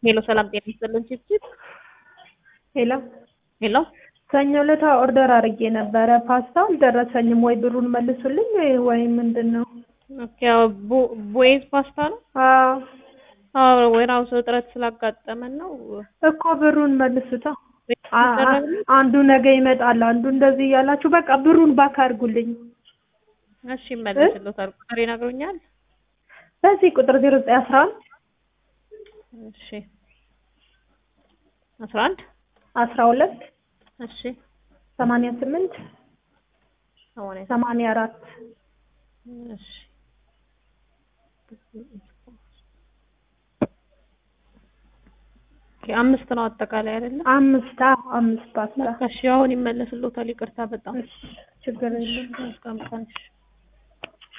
ሄሎ ሰላም ጤና ይስጥልን ቺፕቺፕ ሄሎ ሄሎ ሰኞ ዕለት ኦርደር አድርጌ ነበረ። ፓስታ አልደረሰኝም። ወይ ብሩን መልሱልኝ ወይ ምንድን ነው? ኦኬ ያው ቦ- ቦይዝ ፓስታ ነው። አዎ አዎ ወይራውስ እጥረት ስላጋጠመን ነው። እኮ ብሩን መልሱታ። አ- አ- አንዱ ነገ ይመጣል፣ አንዱ እንደዚህ እያላችሁ በቃ ብሩን ባክ አድርጉልኝ። እሺ ይመለስልዎታል። ቁጥር ይነግሩኛል? በዚህ ቁጥር ዜሮ ዘጠኝ አስራ አንድ እሺ አስራ አንድ አስራ ሁለት እሺ ሰማንያ ስምንት ሰማንያ ሰማንያ አራት እሺ ኦኬ አምስት ነው አጠቃላይ አይደለም? አምስት አዎ አምስት ፓስታ እሺ አሁን ይመለስልዎታል። ይቅርታ በጣም እሺ ችግር የለም። መልካም ቀን። እሺ